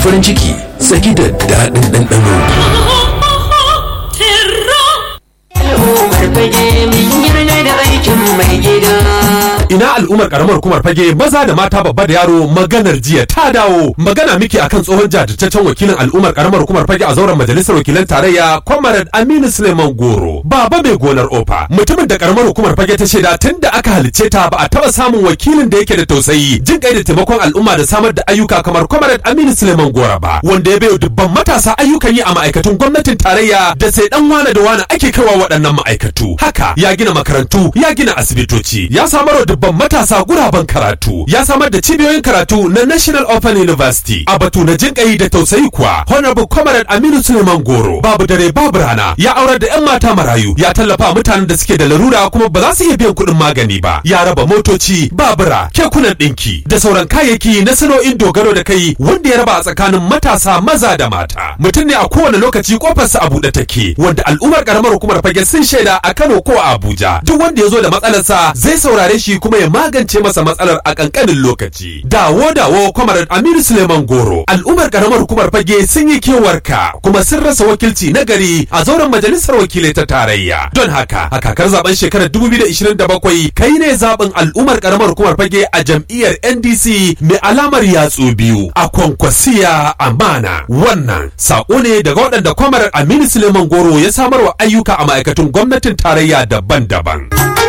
farin ciki saki da daɗin ɗanɗano. Ina al'ummar karamar hukumar fage maza da mata babba da yaro maganar jiya ta dawo magana miki akan tsohon jajirtaccen wakilin al'ummar karamar hukumar fage a zauren majalisar wakilan tarayya Comrade Aminu Suleiman Goro baba mai gonar ofa mutumin da karamar hukumar fage ta shaida tun da aka halicce ta ba a taba samun wakilin da yake da tausayi jin kai da taimakon al'umma da samar da ayyuka kamar Comrade Aminu Suleiman Goro ba wanda ya bayo dubban matasa ayyukan yi a ma'aikatun gwamnatin tarayya da sai dan wane da wane ake kaiwa waɗannan ma'aikatu haka ya gina makarantu ya gina asibitoci ya samar wa dubban matasa guraben karatu ya samar da cibiyoyin karatu na National Open University a batu na jinƙayi da tausayi kuwa Honorable Comrade Aminu Suleiman Goro babu dare babu rana ya aurar da 'yan mata marayu ya tallafa mutanen da suke da larura kuma ba za su iya biyan kuɗin magani ba ya raba motoci babura kekunan ɗinki da sauran kayayyaki na sana'o'in dogaro da kai wanda ya raba a tsakanin matasa maza da mata mutum ne a kowane lokaci kofarsa a buɗe take wanda al'ummar karamar hukumar fage sun shaida a Kano ko a Abuja duk wanda ya zo da matsalarsa zai saurare shi kuma ya magance masa matsalar a kankanin lokaci dawo dawo kwamarar Aminu Suleiman Goro al'ummar karamar hukumar fage sun yi kewarka kuma sun rasa wakilci na gari a zauren majalisar wakilai ta tarayya don haka a kakar zaben shekarar 2027 kai ne zaben al'ummar karamar hukumar fage a jam'iyyar NDC mai alamar yatsu biyu a kwankwasiya amana wannan sako ne daga waɗanda kwamarar Aminu Suleiman Goro ya samarwa ayyuka a ma'aikatun gwamnatin tarayya daban-daban.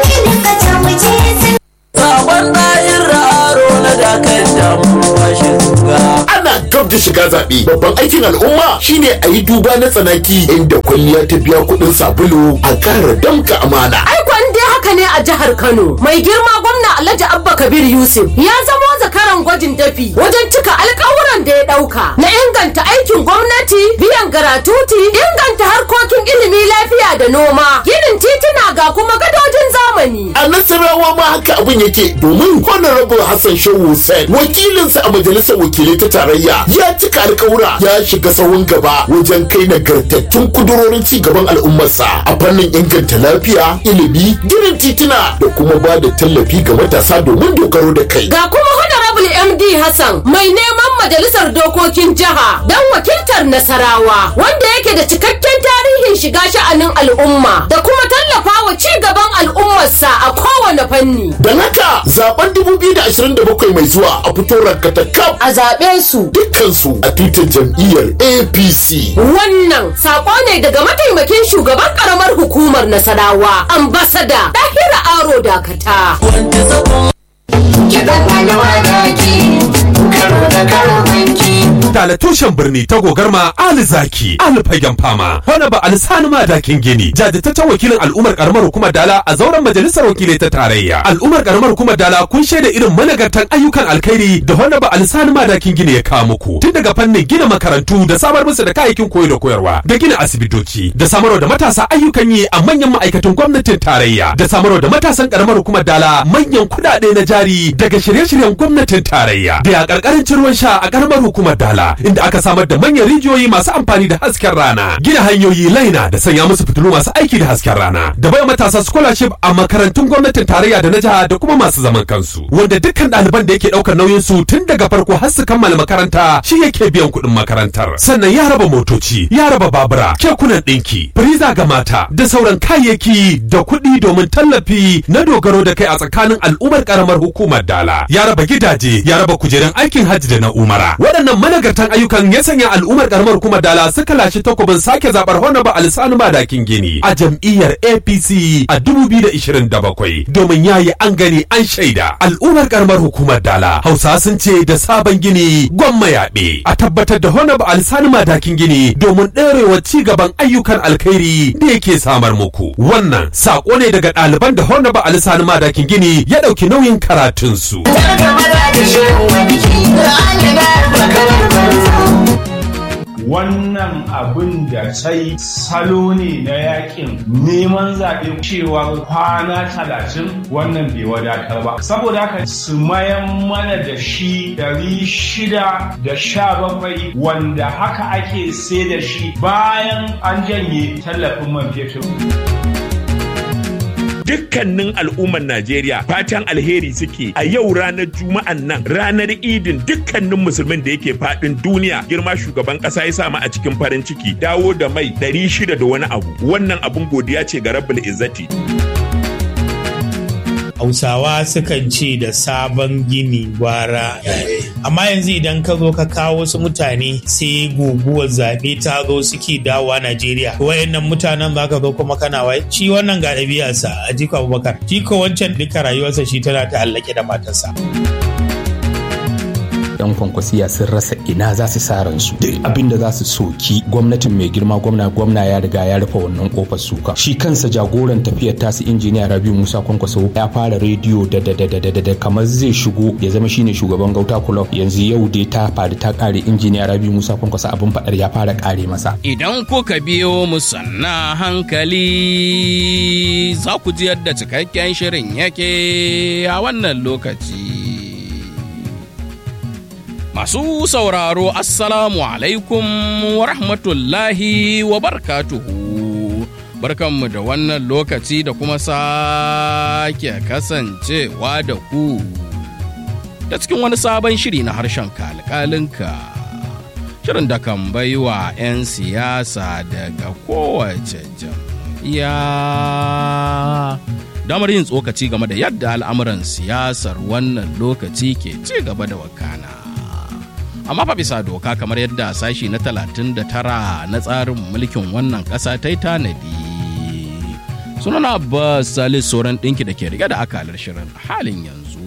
Sabon ɗayin raro na dakar damuwa shiga. ana gab da shiga zaɓe babban aikin al'umma shine a yi duba na tsanaki inda kwalliya ta biya kuɗin sabulu a ƙara damka amana Aikon dai haka ne a jihar Kano. Mai girma gwamna Alhaji Abba Kabir Yusuf ya zamo zakaran gwajin dafi wajen cika alkawuran da ya ɗauka na inganta aikin gwamnati, biyan garatuti, inganta harkokin ilimi lafiya da noma, ginin tituna ga kuma gadojin zamani. a nasarawa ma haka abin yake domin honorable hassan shehu hussein wakilinsa a majalisar wakilai ta tarayya ya cika alkawura ya shiga sahun gaba wajen kai nagartattun kudurorin ci gaban al'ummarsa a fannin inganta lafiya ilimi ginin tituna da kuma ba da tallafi ga matasa domin dogaro da kai Ga kuma Honorable MD Hassan mai neman majalisar dokokin jiha don wakiltar Nasarawa wanda yake da cikakken tarihin shiga sha'anin al'umma da kuma tallafa wa ci gaban al'ummarsa a kowane fanni. don haka zaben 2027 mai zuwa a fito rankata kaf A zaɓe su dukkansu a tutar jam'iyyar apc wannan saƙo ne daga mataimakin shugaban ƙaramar hukumar Nasarawa ambasada Dahira Aro Dakata. Wanda zagon karo da karo banki. Dala tushen birni ta gogarma Ali Zaki, Ali Fagen Fama, wani ba Alisani Madakin Gini, jajirtaccen wakilin al'ummar karamar hukumar Dala a zauren majalisar wakilai ta tarayya. Al'ummar karamar hukumar Dala kun shaida irin managartan ayyukan alkhairi da wani ba Alisani Madakin Gini ya kawo muku. Tun daga fannin gina makarantu da samar musu da kayayyakin koyo da koyarwa, da gina asibitoci, da samarwa da matasa ayyukan yi a manyan ma'aikatan gwamnatin tarayya, da samarwa da matasan karamar hukumar Dala manyan kuɗaɗe na jari daga shirye-shiryen gwamnatin tarayya. Da ya ƙarƙarancin ruwan sha a karamar hukumar Dala, inda aka samar da manyan rijiyoyi masu amfani da hasken rana, gina hanyoyi laina da sanya musu fitilu masu aiki da hasken rana, da bai matasa scholarship a makarantun gwamnatin tarayya da na jiha da kuma masu zaman kansu, wanda dukkan ɗaliban da yake ɗaukar nauyin su tun daga farko har su kammala makaranta shi yake biyan kuɗin makarantar. Sannan ya raba motoci, ya raba babura, kekunan ɗinki, firiza ga mata da sauran kayayyaki da kuɗi domin tallafi na dogaro da kai a tsakanin al'ummar karamar hukumar Dala. Ya raba gidaje, ya raba kujerun aikin hajji da na umara. Waɗannan managartan ayyukan ya sanya al'ummar karamar hukumar Dala suka lashe takobin sake zabar Honorable Alisanu Madakin Gini a jam'iyyar APC a 2027 domin yayi an gani an shaida al'ummar karamar hukumar Dala. Hausa sun ce da sabon gini gwamma yaɓe a tabbatar da Honorable Alisanu Madakin Gini domin ɗorewa ci gaban ayyukan alkhairi da yake samar muku. Wannan sako ne daga ɗaliban da Honorable Alisanu Madakin Gini ya ɗauki nauyin karatunsu. Tarka maza da shehu wanki. Da an yi garba kamar banzo. wannan abin da sai salo ne na yakin neman zaɓe cewa kwana talatin wannan bai wadatar ba saboda haka su mayan mana da shi dari shida da sha bakwai wanda haka ake sai da shi bayan an janye tallafin man fetur dukkanin al'ummar Najeriya fatan alheri suke a yau ranar Juma'an nan ranar Idin dukkanin musulmin da yake fadin duniya girma shugaban kasa ya samu a cikin farin ciki dawo da mai 600 da wani abu wannan abun godiya ce ga Rabbul Izzati. Hausawa sukan ce da sabon gini gwara. Amma yanzu idan ka zo ka kawo wasu mutane sai guguwar zaɓe ta zo suke dawowa Najeriya. Wayannan mutanen za ka zo kuma kana wai shi wannan ga ɗabi'arsa a jiko Abubakar. Shi ko wancan duka rayuwarsa shi tana ta allake da matarsa. yan kwankwasiya sun rasa ina za su sa ransu duk abin da za su soki gwamnatin mai girma gwamna gwamna ya riga ya rufe wannan kofar suka shi kansa jagoran tafiyar tasu injiniya rabiu musa kwankwaso ya fara rediyo da da da da da da kamar zai shigo ya zama shine shugaban gauta club yanzu yau dai ta faru ta kare injiniya rabiu musa kwankwaso abin fadar ya fara kare masa idan kuka biyo mu sanna hankali za ku ji yadda cikakken shirin yake a wannan lokaci Masu sauraro Assalamu alaikum wa rahmatullahi wa barkatuhu. Barkanmu da wannan lokaci da kuma sake kasancewa da ku. Da cikin wani sabon shiri na harshen kalkalinka. Shirin da kan baiwa 'yan siyasa daga kowace jam'iyya. Damar yin tsokaci game da yadda al'amuran siyasar wannan lokaci ke ci gaba da wakana. amma fa bisa doka kamar yadda sashi na 39 na tsarin mulkin wannan ƙasa ta yi tanadi sunana abbas salis sauran ɗinki da ke rike da akalar shirin halin yanzu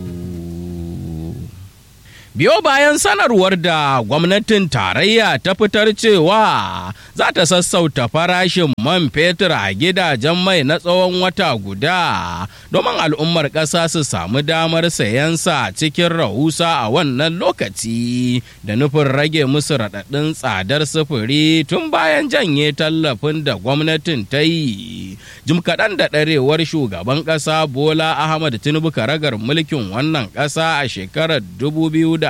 biyo bayan sanarwar da gwamnatin tarayya ta fitar cewa za ta sassauta farashin man fetur a gidajen mai na tsawon wata guda domin al'ummar ƙasa su samu damar sayansa cikin rahusa a wannan lokaci da nufin rage musu raɗaɗin tsadar sufuri tun bayan janye tallafin da gwamnatin ta yi jim kaɗan da ɗarewar shugaban ƙasa bola ahmad tinubu karagar mulkin wannan ƙasa a shekarar 2023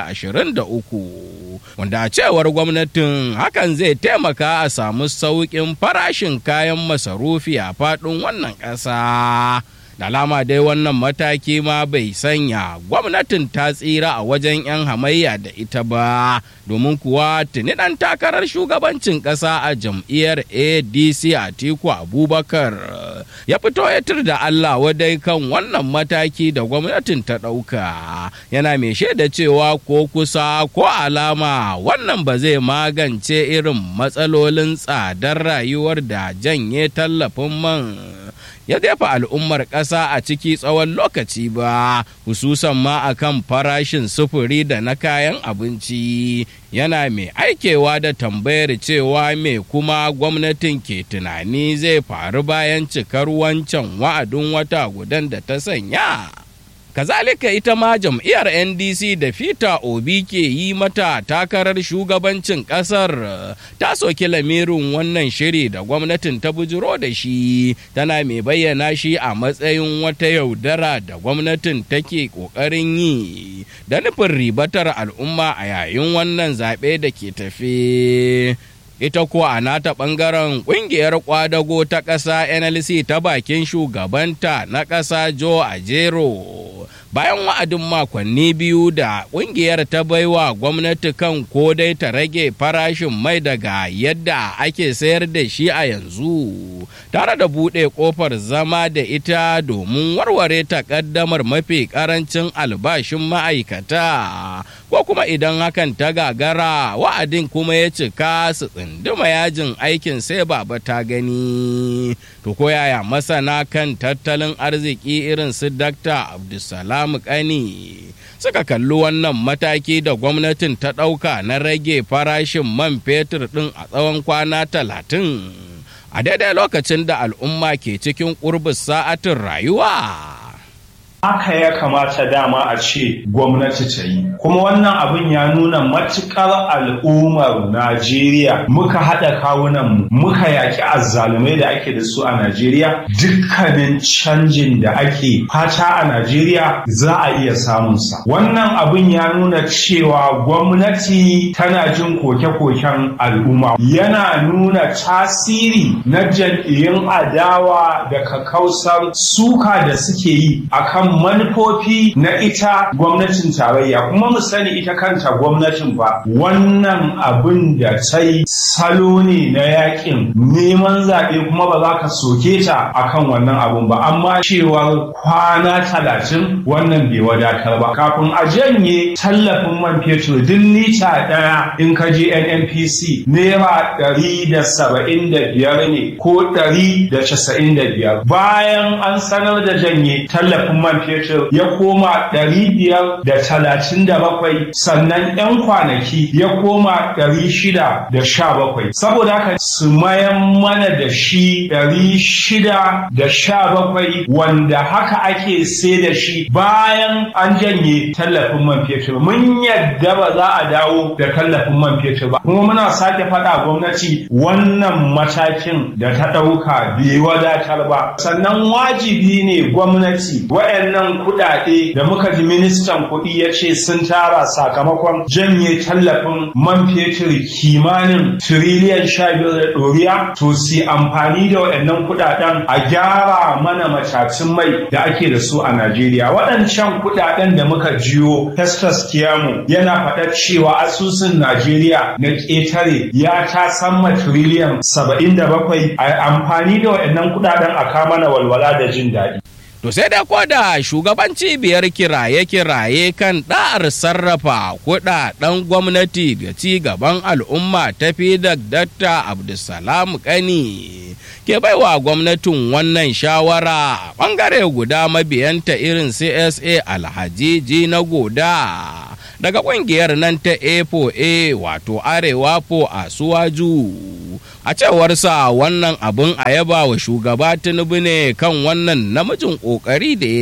wanda a cewar gwamnatin hakan zai taimaka a samu sauƙin farashin kayan masarufi a faɗin wannan ƙasa. da alama dai wannan mataki ma bai sanya gwamnatin ta tsira a wajen 'yan hamayya da ita ba domin kuwa tuni ɗan takarar shugabancin ƙasa a jam'iyyar adc a tiku abubakar ya fito ya tur da allah wadai kan wannan mataki da gwamnatin ta ɗauka yana mai shaida cewa ko kusa ko alama wannan ba zai magance irin matsalolin tsadar rayuwar da janye tallafin man ya jefa al'ummar ƙasa a ciki tsawon lokaci ba hususan ma akan farashin sufuri da na kayan abinci yana mai aikewa da tambayar cewa me kuma gwamnatin ke tunani zai faru bayan cikar wancan wa'adin wata gudan da ta sanya. kazalika ita ma jam'iyyar ndc da fita obi ke yi mata takarar shugabancin kasar ta soki lamirin wannan shiri da gwamnatin ta bujiro da shi tana mai bayyana shi a matsayin wata yaudara da gwamnatin take kokarin yi da nufin ribatar al'umma a yayin wannan zaɓe da ke tafe ita ko a nata ɓangaren ƙungiyar kwadago ta ƙasa nlc ta bakin shugabanta na ƙasa joe ajero bayan wa'adin makonni biyu da ƙungiyar ta baiwa gwamnati kan ko dai ta rage farashin mai daga yadda ake sayar da shi a yanzu tare da buɗe ƙofar zama da ita domin warware takaddamar mafi ƙarancin albashin ma'aikata ko kuma idan hakan ta gagara wa'adin kuma ya cika su tsinduma yajin aikin sai baba ta gani to ko yaya masana kan tattalin arziki irin su dakta abdulsalam kani suka kalli wannan mataki da gwamnatin ta ɗauka na rage farashin man fetur ɗin a tsawon kwana talatin a daidai lokacin da al'umma ke cikin ƙurbin sa'atin rayuwa haka ya kamata dama a ce gwamnati ta yi kuma wannan abin ya nuna matukar al'ummar najeriya muka haɗa kawunan mu muka yaƙi azzalumai da ake da su a najeriya dukkanin canjin da ake fata a najeriya za a iya samunsa wannan abin ya nuna cewa gwamnati tana jin koke-koken al'umma yana nuna tasiri na jam'iyyun adawa da kakausar suka da suke yi akan manufofi na ita gwamnatin tarayya kuma mu sani ita kanta gwamnatin ba wannan abin da ta yi salo ne na yakin neman zaɓe kuma ba za ka soke ta akan wannan abun ba amma cewar kwana talatin wannan bai wadatar ba kafin a janye tallafin man fetur duk lita ɗaya in ka je nnpc naira ɗari da saba'in da biyar ne ko ɗari da casa'in da biyar bayan an sanar da janye tallafin man fetur ya koma ɗari biyar da talatin da bakwai sannan 'yan kwanaki ya koma ɗari shida da sha bakwai saboda haka su mayan mana da shi ɗari shida da sha bakwai wanda haka ake sai da shi bayan an janye tallafin man fetur mun yadda ba za a dawo da tallafin man fetur ba kuma muna sake faɗa gwamnati wannan matakin da ta ɗauka bai wadatar ba sannan wajibi ne gwamnati waɗannan kuɗaɗe da muka ji ministan kuɗi ya ce sun tara sakamakon janye tallafin man fetur kimanin tiriliyan sha biyar da ɗoriya to si amfani da waɗannan kuɗaɗen a gyara mana matacin mai da ake da su a Najeriya waɗancan kuɗaɗen da muka jiyo Festus Kiyamu yana faɗar cewa asusun Najeriya na ƙetare ya ta samma tiriliyan saba'in da bakwai a amfani da waɗannan kuɗaɗen a kamana walwala da jin daɗi. To sai da da shugaban cibiyar kiraye-kiraye kan ɗa'ar sarrafa kuɗaɗen gwamnati da ci gaban al'umma ta fi da Dr. Abdulsalam Kani ke baiwa gwamnatin wannan shawara ɓangare guda mabiyanta irin CSA Alhaji na goda daga ƙungiyar nan ta A4A wato Arewa po a Suwaju. a cewarsa wannan abin a yaba wa shugaba tinubu ne kan wannan namijin kokari da ya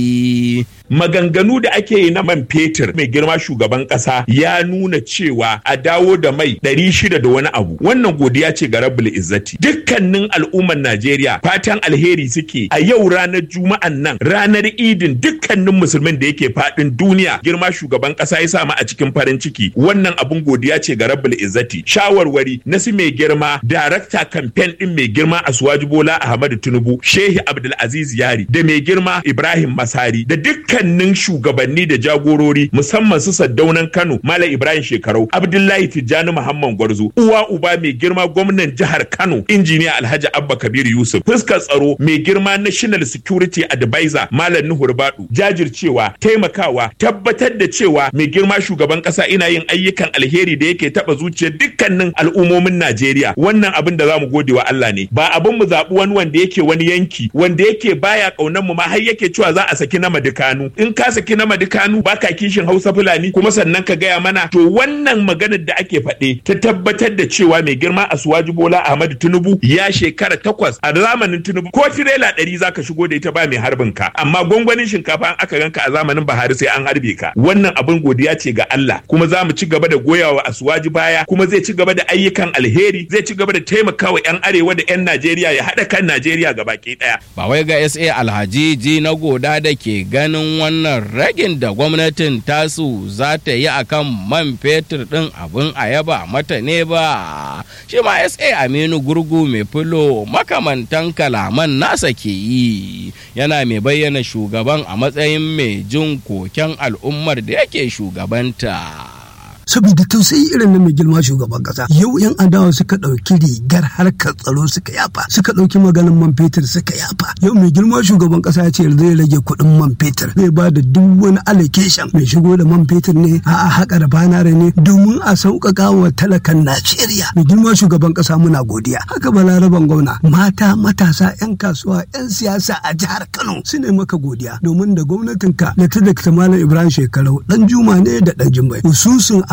yi maganganu da ake yi na man fetur mai girma shugaban kasa ya nuna cewa a dawo da mai ɗari shida da wani abu wannan godiya ce ga rabbul izzati dukkanin al'ummar najeriya fatan alheri suke a yau ranar juma'an nan ranar idin dukkanin musulmin da yake faɗin duniya girma shugaban kasa ya samu a cikin farin ciki wannan abun godiya ce ga rabbul izzati shawarwari na su mai girma darakta kamfen din mai girma asuwaji bola ahmadu tinubu shehi abdulaziz yari da mai girma ibrahim masari da dukkan dukkanin shugabanni da jagorori musamman su saddaunan Kano Malam Ibrahim Shekarau Abdullahi Tijjani Muhammad Gwarzo uwa uba mai girma gwamnan jihar Kano injiniya Alhaji Abba Kabir Yusuf fuskar tsaro mai girma National Security Advisor Malam Nuhu Rubadu jajircewa taimakawa tabbatar da cewa mai girma shugaban kasa ina yin ayyukan alheri da yake taba zuciyar dukkanin al'ummomin Najeriya wannan abin da zamu gode wa Allah ne ba abin mu zabi wani wanda yake wani yanki wanda yake baya kaunar mu ma har yake cewa za a saki na madukanu in ka saki na madukanu baka kishin hausa fulani kuma sannan ka gaya mana to wannan maganar da ake faɗe ta tabbatar da cewa mai girma asuwaji bola ahmadu tinubu ya shekara takwas a zamanin tinubu ko tirela ɗari zaka shigo da ita ba mai harbin ka amma gwangwanin shinkafa an aka ganka a zamanin buhari sai an harbe ka wannan abin godiya ce ga allah kuma za mu ci gaba da goyawa asuwaji baya kuma zai ci gaba da ayyukan alheri zai ci gaba da taimakawa 'yan arewa da 'yan najeriya ya haɗa kan najeriya gabaki ɗaya ba wai ga sa alhaji ji na goda da ke ganin wannan ragin da gwamnatin tasu za ta yi a kan man fetur ɗin abin a yaba mata ne ba shi ma sa aminu gurgu mai filo makamantan kalaman nasa ke yi yana mai bayyana shugaban a matsayin mai jin koken al'ummar da yake shugabanta. saboda tausayi irin na mai girma shugaban kasa yau yan adawa suka ɗauki rigar harkar tsaro suka yafa suka ɗauki maganin man fetur suka yafa yau mai girma shugaban kasa ya ce zai rage kuɗin man fetur zai ba da duk wani allocation mai shigo da man fetur ne a haƙa da banare ne domin a sauƙaƙa wa talakan najeriya mai girma shugaban kasa muna godiya haka balaraban gwamna mata matasa yan kasuwa yan siyasa a jihar kano su ne maka godiya domin da gwamnatinka da ta da malam ibrahim shekarau dan juma ne da dan jimbai hususun a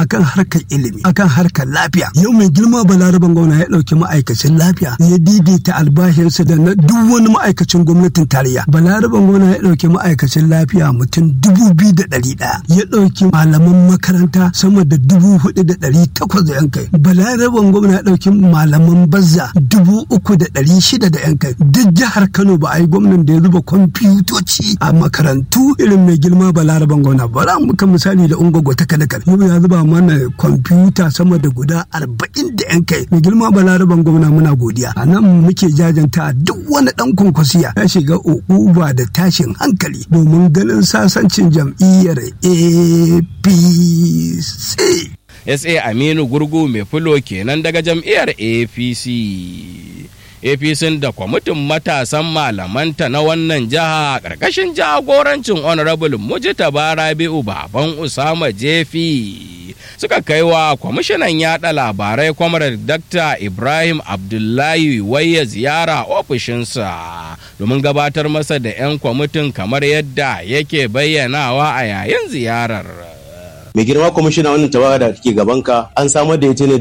akan harkar ilimi akan harkar lafiya yau mai girma balaraban gwamna ya ɗauki ma'aikacin lafiya ya daidaita albashinsa da na duk wani ma'aikacin gwamnatin tarayya balaraban gwamna ya ɗauki ma'aikacin lafiya mutum dubu biyu da ɗari ɗaya ya ɗauki malaman makaranta sama da dubu hudu da ɗari takwas da yan kai balaraban gwamna ya ɗauki malaman bazza dubu uku da ɗari shida da yan kai duk jihar kano ba a yi gwamnan da ya zuba kwamfutoci a makarantu irin mai girma balaraban gwamna bara muka misali da ungwagwa ta kalakal yau ya zuba mana kwamfuta sama da guda arba'in da yan kai mai girma balaraban gwamna muna godiya a nan muke jajanta duk wani dan kwankwasiya ya shiga ukuba da tashin hankali domin ganin sasancin jam'iyyar apc sa aminu gurgu mai fulo kenan daga jam'iyyar apc apc da kwamitin matasan malamanta na wannan jiha ƙarƙashin jagorancin honorable mujitaba rabi'u baban usama jefi suka kai wa kwamishinan yada labarai kwamar dr ibrahim abdullahi waya ziyara ofishinsa domin gabatar masa da 'yan kwamitin kamar yadda yake bayyanawa a yayin ziyarar mai girma kwamishina wannan tawaga da take gabanka an samar da ita ne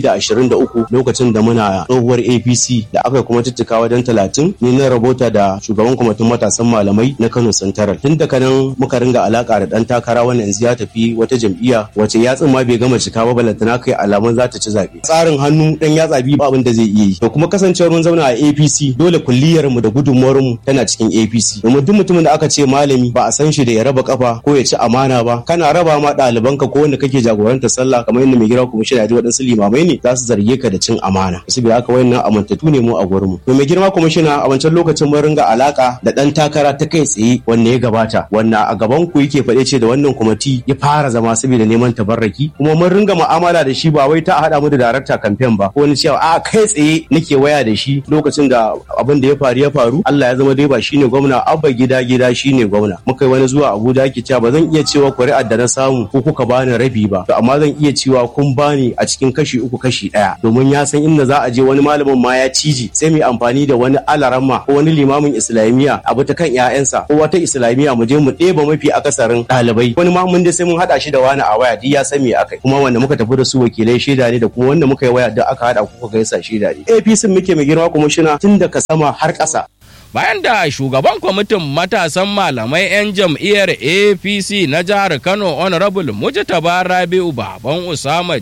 2023 lokacin da muna tsohuwar apc da aka kuma tuttuka wajen 30 ni na rabota da shugaban kwamitin matasan malamai na kano santaral tun daga nan muka ringa alaka da dan takara wannan yanzu ya tafi wata jam'iyya wace yatsun ma bai gama cika ba balantana kai alamun za ta ci zaɓe tsarin hannu dan yatsa biyu abin da zai iya yi to kuma kasancewar mun zauna a apc dole kulliyar mu da gudunmuwar mu tana cikin apc domin duk mutumin da aka ce malami ba a san shi da ya raba kafa ko ya ci amana ba kana raba ma ɗalibai ɗalibanka ko wanda kake jagorantar sallah kamar yadda mai girma kuma shi da waɗansu limamai ne za su zarge ka da cin amana saboda haka wayannan amintattu ne mu a gurin mu to mai girma kuma shi a wancan lokacin mun ringa alaka da ɗan takara ta kai tsaye wanda ya gabata wanda a gaban ku yake faɗe ce da wannan kwamiti ya fara zama saboda neman tabarraki kuma mun ringa mu'amala da shi ba wai ta haɗa mu da darakta kamfen ba ko wani cewa a kai tsaye nake waya da shi lokacin da abin da ya faru ya faru Allah ya zama dai ba shine gwamna abba gida gida shine gwamna muka yi wani zuwa Abuja ke cewa ba zan iya cewa kuri'ar da na samu ko kuka bani rabi ba to amma zan iya cewa kun bani a cikin kashi uku kashi ɗaya domin ya san inda za a je wani malamin ma ya ciji sai mu amfani da wani alaramma ko wani limamin islamiyya abu ta kan ƴaƴansa ko wata islamiyya mu je mu ɗeba mafi akasarin ɗalibai wani ma mun dai sai mun haɗa shi da wani a waya duk ya san me akai kuma wanda muka tafi da su wakilai shaida ne da kuma wanda muka yi waya da aka haɗa kuka gaisa shaida ne APC muke mai girma kuma shina tun daga sama har ƙasa bayan da shugaban kwamitin matasan malamai 'yan jam'iyyar apc na jihar kano honorable mujtaba rabi'u baban usama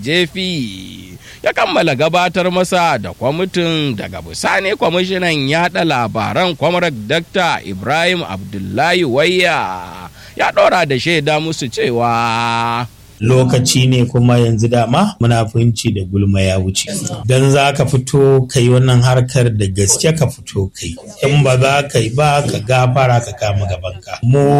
jefi ya kammala gabatar masa da kwamitin daga bisani kwamishinan yada labaran kwamarar dr ibrahim abdullahi wayya ya ɗora da shaida musu cewa lokaci ne kuma yanzu dama munafunci da gulma ya wuce don za ka fito ka yi wannan harkar da gaske ka fito kai in ba za ka yi ba ka gafara ka kama gabanka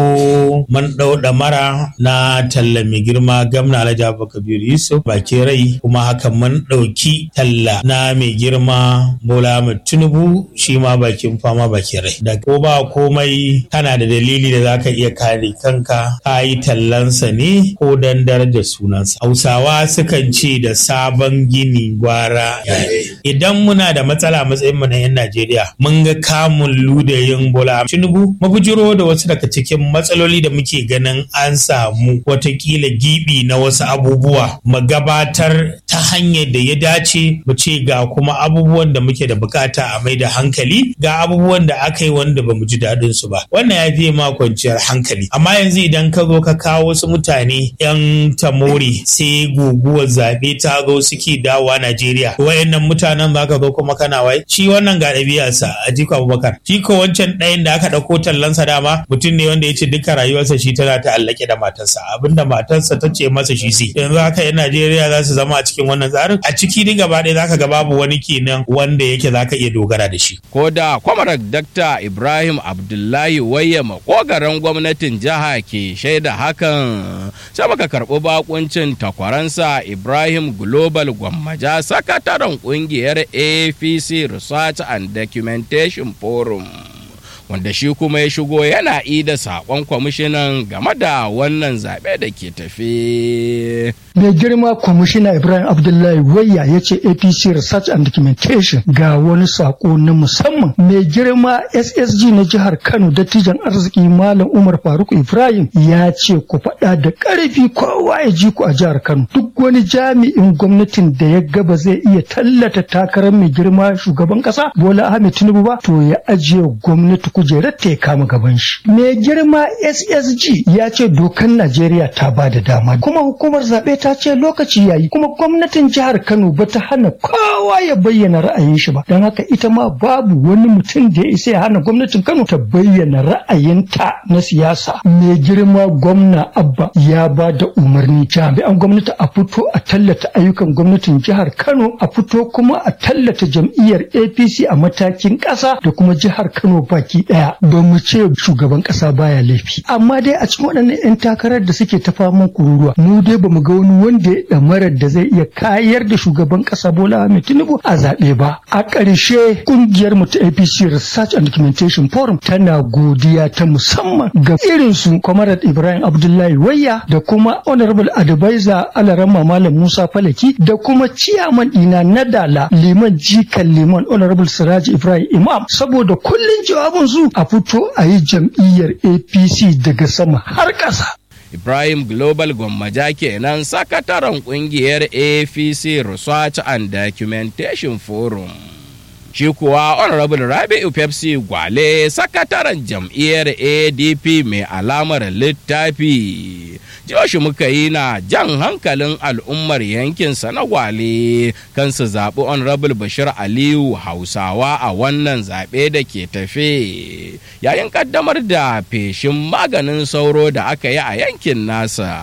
mu mun ɗau ɗamara na talla mai girma gamna alhaji abubakar yusuf baki rai kuma haka mun ɗauki talla na mai girma bola ahmed tinubu shi ma bakin fama baki rai da ko ba komai kana da dalili da za ka iya kare kanka ka yi tallansa ne ko dan daraja da sunansa. Hausawa sukan ce da sabon gini gwara. Idan muna da matsala matsayin mu na 'yan Najeriya, mun ga kamun ludayin Bola Tinubu mabujiro da wasu daga cikin matsaloli da muke ganin an samu watakila gibi na wasu abubuwa mu gabatar ta hanyar da ya dace mu ce ga kuma abubuwan da muke da bukata a mai da hankali ga abubuwan da aka yi wanda ba mu ji daɗin su ba wannan ya fiye ma kwanciyar hankali amma yanzu idan ka zo ka kawo wasu mutane 'yan tamori sai guguwar zaɓe ta zo suke dawowa Najeriya. Wayannan mutanen za ka zo kuma kana wai shi wannan ga ɗabi'arsa a jiko Abubakar. Shi ko wancan ɗayan da aka ɗauko tallansa dama mutum ne wanda ya ce duka rayuwarsa shi tana ta'allake da matarsa abinda matarsa ta ce masa shi sai. Yanzu haka 'yan Najeriya za su zama a cikin wannan tsarin a ciki duk gaba ɗaya za ka ga babu wani kenan wanda yake za ka iya dogara da shi. Ko da kwamarar Dakta Ibrahim Abdullahi Wayya makogaran gwamnatin jiha ke shaida hakan sai muka karɓi bakuncin takwaransa Ibrahim Global Gwammaja sakataren kungiyar APC Research and Documentation Forum. Wanda shi kuma ya shigo yana ida saƙon kwamishinan game da wannan zaɓe da ke tafe. mai girma kwamishina ibrahim abdullahi wayya ya ce apc research and documentation ga wani sako na musamman mai girma ssg na jihar kano dattijan arziki malam umar faruk ibrahim ya ce ku faɗa da ƙarfi kowa ya ji ku a jihar kano duk wani jami'in gwamnatin da ya gaba zai iya tallata takarar mai girma shugaban ƙasa bola ahmed tinubu ba to ya ajiye gwamnati kujerar ta ya kama gaban shi mai girma ssg ya ce dokan najeriya ta ba da dama kuma hukumar zaɓe ta ce lokaci yayi kuma gwamnatin jihar kano ba ta hana kowa ya bayyana ra'ayin shi ba don haka ita ma babu wani mutum da ya isa ya hana gwamnatin kano ta bayyana ra'ayinta na siyasa mai girma gwamna abba ya ba da umarni jami'an gwamnati a fito a tallata ayyukan gwamnatin jihar kano a fito kuma a tallata jam'iyyar apc a matakin ƙasa da kuma jihar kano baki ɗaya ba mu ce shugaban ƙasa baya laifi amma dai a cikin waɗannan 'yan takarar da suke ta faman kururuwa mu dai ba mu ga wani wanda ya ɗamarar da zai iya kayar da shugaban ƙasa bola ahmed tinubu a zaɓe ba a ƙarshe ƙungiyar mu ta apc research and documentation forum tana godiya ta musamman ga irin su kwamarat ibrahim abdullahi wayya da kuma honorable advisor alarama malam musa falaki da kuma ciyaman ɗina na dala liman jikan liman honorable siraji ibrahim imam saboda kullum jawabin su a fito a yi jam'iyyar apc daga sama har ƙasa Ibrahim Global Gwammaja kenan sakataren kungiyar APC Research and Documentation Forum. Shi kuwa Honorable Rabi'u Pepsi Gwale sakataren jam'iyyar ADP mai alamar littafi. Joshi muka yi na jan hankalin al'ummar yankinsa na Gwale kan su zaɓi Honorable Bashir Aliyu Hausawa a wannan zaɓe da ke tafe. Yayin ƙaddamar da feshin maganin sauro da aka yi a yankin nasa.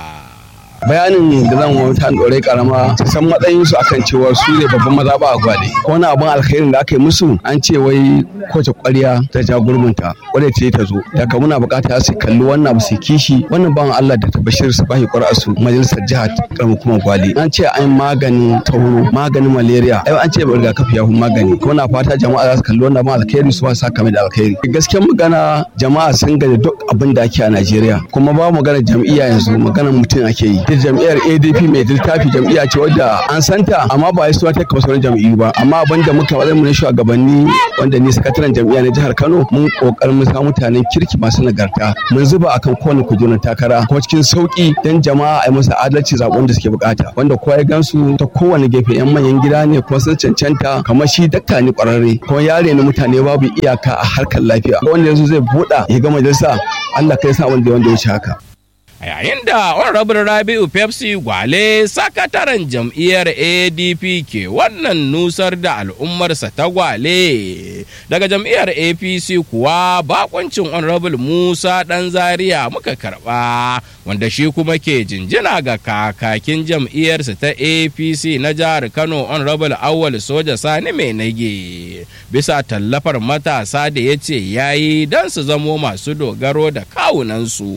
bayanin da zan wani ta ɗore karama su san matsayin su akan cewa su ne babban mazaɓa a gwale ko wani abin alkhairin da aka yi musu an ce wai kowace ƙwarya ta ja gurbinta wadda ce ta zo daga muna buƙata su kalli wannan abu su kishi wannan ban Allah da bashir su bashi ƙwar'a su majalisar jihar karamin kuma gwale an ce an maganin tauro maganin malaria ai an ce rigakafi ya magani ko na fata jama'a za su kalli wannan abin alkhairi su ba su saka da alkhairi gaskiyar magana jama'a sun gaji duk abin da ake a Najeriya kuma ba magana jam'iyya yanzu maganar mutum ake yi ita jam'iyyar adp mai littafi jam'iyya ce wadda an santa amma ba ya suwa ta kawo sauran jam'iyyu ba amma abin da muka wajen mu na shugabanni wanda ni sakataren jam'iyya na jihar kano mun kokarin mu samu mutanen kirki masu nagarta mun zuba akan kowane kujerun takara kuma cikin sauki dan jama'a a yi masa adalci zaɓen da suke bukata wanda kowa ya gansu ta kowane gefe yan manyan gida ne kuma sun cancanta kamar shi dakta ne kwararre kuma yare ne mutane babu iyaka a harkar lafiya wanda yanzu zai buɗa ya ga majalisa Allah kai sa wanda wanda ya wuce haka a yayin da honorable rabi'u pepsi gwale sakataren jam'iyyar adp ke wannan nusar da al'ummarsa ta gwale daga jam'iyyar apc kuwa bakoncin honorable musa dan zaria muka karba wanda shi kuma ke jinjina ga kakakin jam'iyyarsa ta apc na jihar kano honorable awal soja sani mai nage bisa tallafar matasa da ya ce yayi don su zamo masu dogaro da kawunansu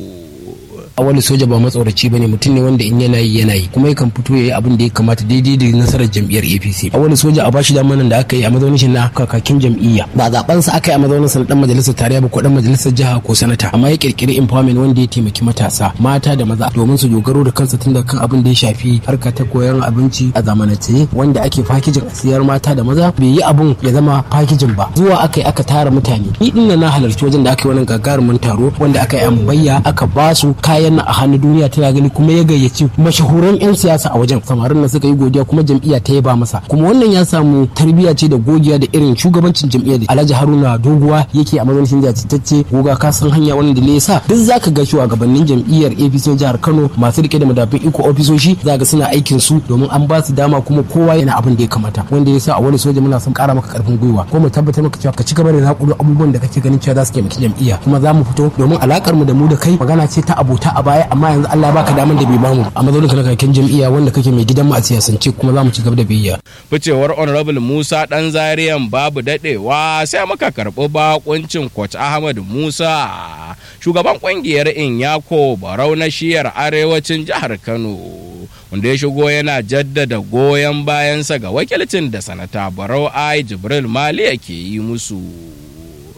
wani soja ba matsoraci bane mutum ne wanda in yana yi yana yi kuma yakan fito yayi abin da ya kamata daidai da nasarar jam'iyyar APC a wani soja a bashi damanan da aka yi a mazaunin shi na kakakin jam'iyya ba zaben sa aka yi a mazaunin sa na dan majalisar tarayya ba ko dan majalisar jiha ko sanata amma ya kirkiri empowerment wanda ya taimaki matasa mata da maza domin su dogaro da kansu tun da kan abin da ya shafi harka ta koyon abinci a zamanance wanda ake fakijin a siyar mata da maza bai yi abun ya zama fakijin ba zuwa aka yi aka tara mutane ni din na halarci wajen da aka yi wannan gagarumin taro wanda aka yi ambayya aka basu kayan na a hannun duniya tana gani kuma ya gayyaci mashahuran 'yan siyasa a wajen samarin nan suka yi godiya kuma jam'iyya ta yaba masa kuma wannan ya samu tarbiyya ce da godiya da irin shugabancin jam'iyyar da alhaji haruna doguwa yake a mazaunin jajirtacce goga ka san hanya wanda da ya sa duk zaka ga shugabannin jam'iyyar apc jihar kano masu rike da madafin iko ofisoshi za ga suna aikin su domin an ba su dama kuma kowa yana abin da ya kamata wanda ya sa a wani soja muna son kara maka karfin gwiwa ko mu tabbatar maka cewa ka ci gaba da nakulu abubuwan da kake ganin cewa za su taimaki jam'iyya kuma za mu fito domin alakar mu da mu da kai magana ce ta abota a baya amma yanzu Allah baka daman da bai bamu a mazaunin ka na kakin jam'iyya wanda kake mai gidan mu a siyasance kuma za mu ci gaba da biyayya ficewar honorable Musa dan Zariyan babu dadewa sai muka karɓi bakuncin coach Ahmad Musa shugaban kungiyar Inyako Barau na shiyar arewacin jihar Kano wanda ya shigo yana jaddada goyon bayansa ga wakilcin da sanata Barau Ai Jibril Maliya ke yi musu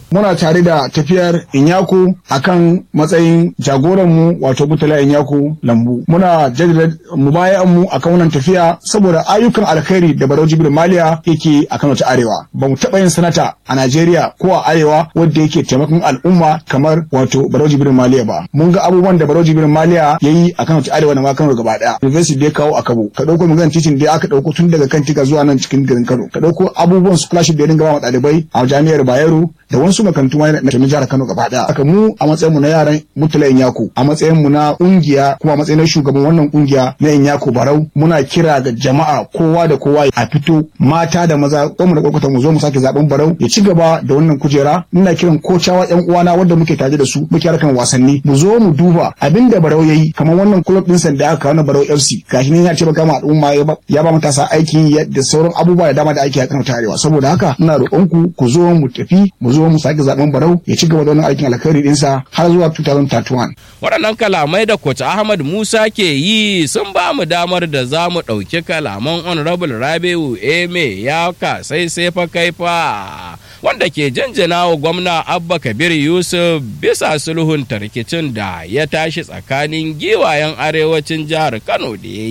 muna tare da tafiyar Inyaku akan matsayin jagoranmu wato Mutala Inyaku Lambu. Muna jaddada mubayan mu akan wannan tafiya saboda ayyukan alkhairi da Barau Jibril Maliya yake a Kano ta Arewa. Ba mu taɓa yin sanata a Najeriya ko a Arewa wanda yake taimakon al'umma kamar wato Barau Jibril Maliya ba. Mun ga abubuwan da Barau Jibril Maliya ya yi a Kano ta Arewa da ma Kano gaba ɗaya. University da ya kawo a Kabo. Ka ɗauko maganar titin da aka ɗauko tun daga kan tika zuwa nan cikin garin Kano. Ka ɗauko abubuwan scholarship da ya dinga ba wa ɗalibai a jami'ar Bayero da wasu makarantu ma na jihar Kano gaba daya. Haka mu a matsayin mu na yaran Mutula Inyako a matsayin mu na kungiya kuma a matsayin shugaban wannan kungiya na Inyako Barau muna kira ga jama'a kowa da kowa a fito mata da maza mu da kwakwata mu zo mu sake zaben Barau ya ci gaba da wannan kujera ina kiran kocawa yan uwana wanda muke tare da su muke harkan wasanni mu zo mu duba abinda Barau yayi kamar wannan club din sanda aka kawo Barau FC gashi ne ya ce baka ma al'umma ya ba matasa aiki da sauran abubuwa da dama da ake a Kano ta Arewa saboda haka ina roƙon ku ku zo mu tafi mu zo mu sake zaben barau ya ci gaba da wannan aikin alkhairi dinsa har zuwa 2031. Waɗannan kalamai da Coach Ahmad Musa ke yi sun ba mu damar da za mu ɗauki kalaman Honorable Rabiu Eme ya ka sai sai fa kai fa wanda ke janjana wa gwamna Abba Kabir Yusuf bisa sulhun rikicin da ya tashi tsakanin giwayen arewacin jihar Kano da ya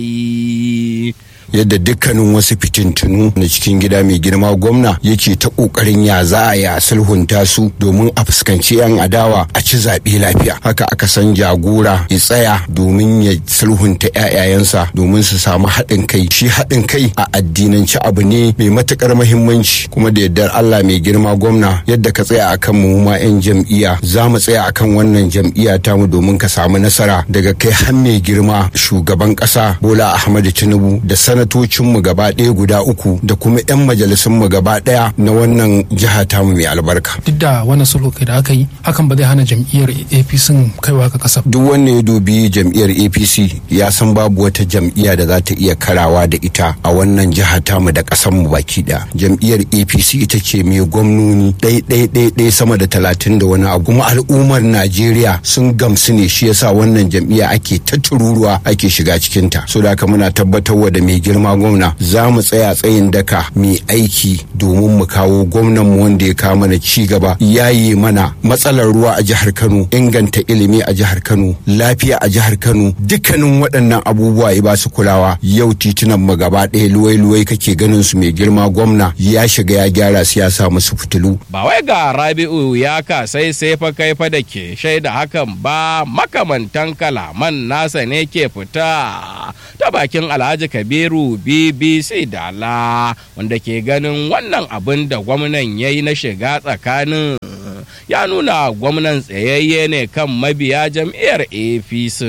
yi. yadda dukkanin wasu fitintunu na cikin gida mai girma gwamna yake ta kokarin ya za a ya sulhunta su domin a fuskanci yan adawa a ci zaɓe lafiya haka aka san jagora ya tsaya domin ya sulhunta ƴaƴayensa domin su samu haɗin kai shi haɗin kai a addinanci abu ne mai matukar muhimmanci kuma da yardar Allah mai girma gwamna yadda ka tsaya akan mu ma yan jam'iyya za mu tsaya akan wannan jam'iyya tamu domin ka samu nasara daga kai har mai girma shugaban ƙasa Bola Ahmadu Tinubu da sanatocinmu gaba ɗaya guda uku da kuma 'yan majalisunmu gaba ɗaya na wannan jiha tamu mai albarka. Duk da wannan sulhu da aka yi hakan ba zai hana jam'iyyar APC kaiwa ga ƙasa. Duk wanda ya dubi jam'iyyar APC ya san babu wata jam'iyya da za ta iya karawa da ita a wannan jiha tamu da ƙasarmu baki ɗaya. Jam'iyyar APC ita ce mai gwamnoni ɗai sama da talatin da wani abu kuma al'ummar Najeriya sun gamsu ne shi yasa wannan jam'iyya ake ta tururuwa ake shiga cikinta. So da haka muna tabbatarwa da mai girma gwamna za mu tsaya tsayin daka mai aiki domin mu kawo gwamnan mu wanda ya kawo mana ci gaba yayi mana matsalar ruwa a jihar Kano inganta ilimi a jihar Kano lafiya a jihar Kano dukkanin waɗannan abubuwa ya ba su kulawa yau titunan mu gaba ɗaya luwai-luwai kake ganin su mai girma gwamna ya shiga ya gyara su ya sa musu fitilu ba wai ga Rabi'u ya ka sai sai fa kai fa da ke shaida hakan ba makamantan kalaman nasa ne ke fita ta bakin Alhaji Kabiru BBC Dala wanda ke ganin wannan abin da gwamnan ya yi na shiga tsakanin ya nuna gwamnan tsayayye ne kan mabiya jam'iyyar APC.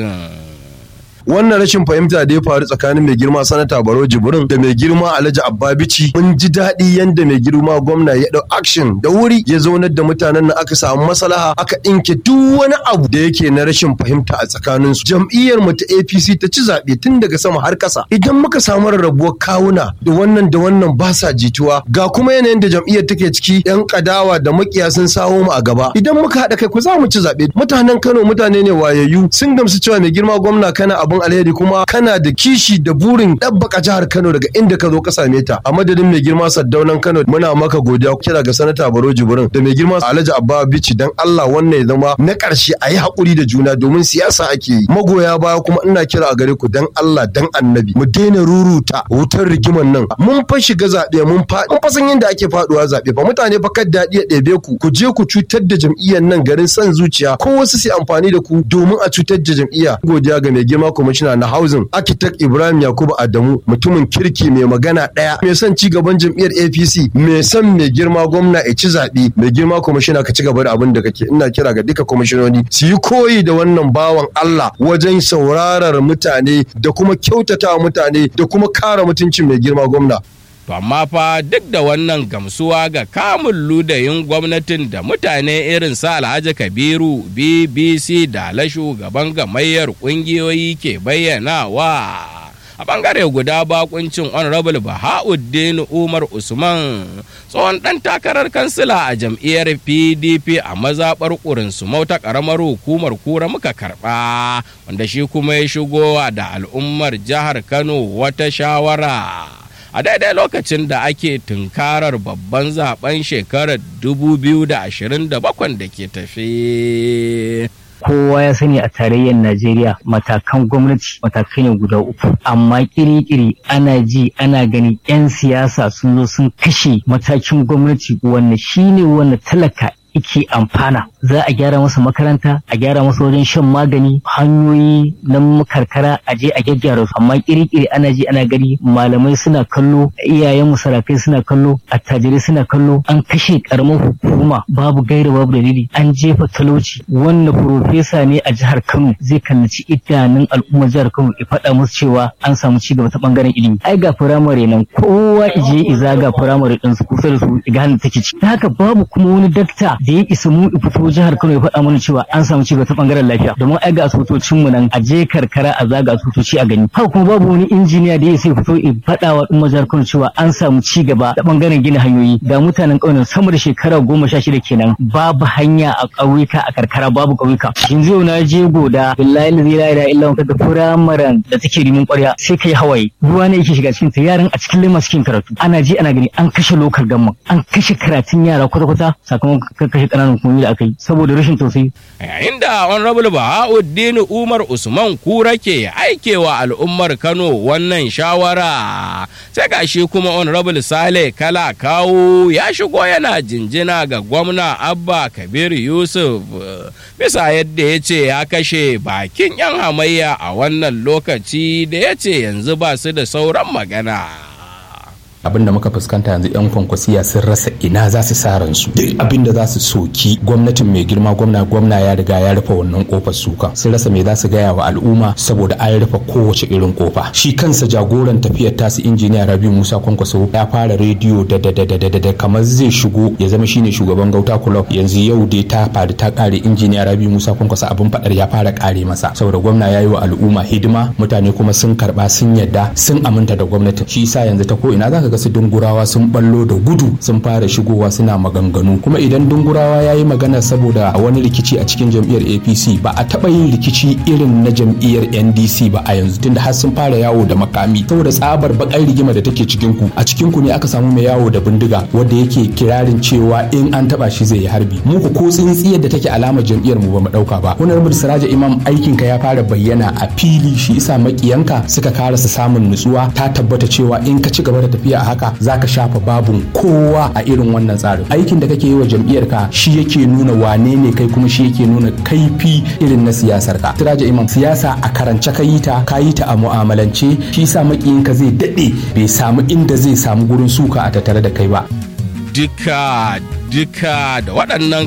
wannan rashin fahimta da ya faru tsakanin mai girma sanata baro jibrin da mai girma alhaji abbabici mun ji daɗi yanda mai girma gwamna ya ɗau action da wuri ya zaunar da mutanen nan aka samu maslaha aka ɗinke duk wani abu da yake na rashin fahimta a tsakanin su jam'iyyar mu ta APC ta ci zaɓe tun daga sama har ƙasa idan muka samu rarrabuwar kawuna da wannan da wannan ba sa jituwa ga kuma yanayin da jam'iyyar take ciki yan kadawa da makiya sun sawo mu a gaba idan muka haɗa kai ku za mu ci zaɓe mutanen Kano mutane ne wayayyu sun gamsu cewa mai girma gwamna kana abun alheri kuma kana da kishi da burin ɗabbaka jihar Kano daga inda ka zo ka same ta a madadin mai girma Saddaunan Kano muna maka godiya kira ga sanata Baro Jibrin da mai girma Alhaji Abba Bichi dan Allah wannan ya zama na ƙarshe a yi haƙuri da juna domin siyasa ake yi magoya baya kuma ina kira a gare ku dan Allah dan Annabi mu daina ruruta wutar rigiman nan mun fa shiga zaɓe mun fa mun fa san yadda ake faduwa zaɓe fa mutane fa kad daɗi ya ɗebe ku ku je ku cutar da jam'iyyar nan garin san zuciya ko wasu su amfani da ku domin a cutar da jam'iyya godiya ga mai girma kwamishina na housing architect Ibrahim Yakubu Adamu mutumin kirki mai magana ɗaya mai son ci gaban jam'iyyar APC mai son mai girma gwamna ya ci zaɓe mai girma kwamishina ka ci gaba da abin da kake ina kira ga duka kwamishinoni su yi koyi da wannan bawan Allah wajen saurarar mutane da kuma kyautata mutane da kuma kare mutuncin mai girma gwamna To amma fa duk da wannan gamsuwa ga kamun ludayin gwamnatin da mutane irin sa Alhaji Kabiru BBC da la shugaban gamayyar kungiyoyi ke bayyanawa. A bangare guda bakuncin Honorable Bahauddin Umar Usman tsohon ɗan takarar kansila a jam'iyyar PDP a mazaɓar ƙurin ta ƙaramar hukumar kura muka karɓa wanda shi kuma ya shigo da al'ummar jihar Kano wata shawara. a daidai lokacin da ake tunkarar babban zaben shekarar 2027 da ke tafe. kowa ya sani a tarayyar Najeriya matakan gwamnati matakai ne guda uku amma kiri-kiri ana ji ana gani 'yan siyasa sun zo sun kashe matakin gwamnati wanda shine wanda talaka ike amfana za a gyara masa makaranta a gyara masa wajen shan magani hanyoyi na karkara a je a gyaggyara su amma kirikiri ana ji ana gani malamai suna kallo iyayen musarakai suna kallo attajirai suna kallo an kashe karamar hukuma babu gaira babu dalili an jefa talauci wanda profesa ne a jihar Kano zai kallaci idanun al'ummar jihar Kano ya faɗa musu cewa an samu ci gaba ta bangaren ilimi ai ga firamare nan kowa ije iza ga firamare din su kusa da su ga hannun take ci haka babu kuma wani dakta da ya isa mu fito jihar Kano ya faɗa mana cewa an samu cigaba ta bangaren lafiya domin ai ga asibitocin mu nan a je karkara a zaga asibitoci a gani haka kuma babu wani injiniya da ya sai fito ya faɗa wa ɗumma jihar Kano cewa an samu cigaba ta bangaren gina hanyoyi da mutanen ƙauyen sama da shekara goma sha shida kenan babu hanya a ƙauyuka a karkara babu ƙauyuka yanzu yau na je goda billahi la ilaha illa kaga firamaren da take rimin ƙwarya sai kai hawaye ruwa ne yake shiga cikin ta yaran a cikin lema cikin karatu ana je ana gani an kashe lokal gamma an kashe karatun yara kwata-kwata sakamakon kashe ƙananan hukumomi da aka yi saboda rashin tausayi. Yayin da Honorable Bahauddin Umar Usman Kura ke aikewa al'ummar Kano wannan shawara. Sai gashi kuma Honorable Sale Kala Kawo ya shigo yana jinjina ga gwamna Abba Kabir Yusuf bisa yadda ya ce ya kashe bakin 'yan hamayya a wannan lokaci da ya ce yanzu ba su da sauran magana. abin da muka fuskanta yanzu yan kwankwasiya sun rasa ina za su sa ransu duk abin da za su soki gwamnatin mai girma gwamna gwamna ya riga ya rufe wannan kofar suka sun rasa me za su gaya wa al'umma saboda an rufe kowace irin kofa shi kansa jagoran tafiyar tasu injiniya rabiu musa kwankwaso ya fara rediyo da da da da da da kamar zai shigo ya zama shine shugaban gauta club yanzu yau dai ta faru ta kare injiniya rabiu musa kwankwaso abin fadar ya fara kare masa saboda gwamna ya yi wa al'umma hidima mutane kuma sun karba sun yadda sun aminta da gwamnatin shi sa yanzu ta ko ina zaka ga su dungurawa sun ballo da gudu sun fara shigowa suna maganganu kuma idan dungurawa ya yi magana saboda wani rikici a cikin jam'iyyar apc ba a taɓa yin rikici irin na jam'iyyar ndc ba a yanzu tunda har sun fara yawo da makami saboda tsabar bakar rigima da take cikin ku a cikin ku ne aka samu mai yawo da bindiga wanda yake kirarin cewa in an taba shi zai yi harbi mu ku ko tsintsiyar da take alamar jam'iyyar mu ba mu dauka ba honorable siraja imam aikin ka ya fara bayyana a fili shi isa makiyanka suka karasa samun nutsuwa ta tabbata cewa in ka ci gaba da tafiya a haka za ka shafa babun kowa a irin wannan tsarin aikin da kake yi wa jam'iyyar ka shi yake nuna wane ne kai kuma shi yake nuna kaifi irin na siyasar ka tiraja imam siyasa a karance ka yi ta ka yi ta a mu'amalance shi sa makiyin ka zai dade bai samu inda zai samu gurin suka a tattare da kai ba duka duka da waɗannan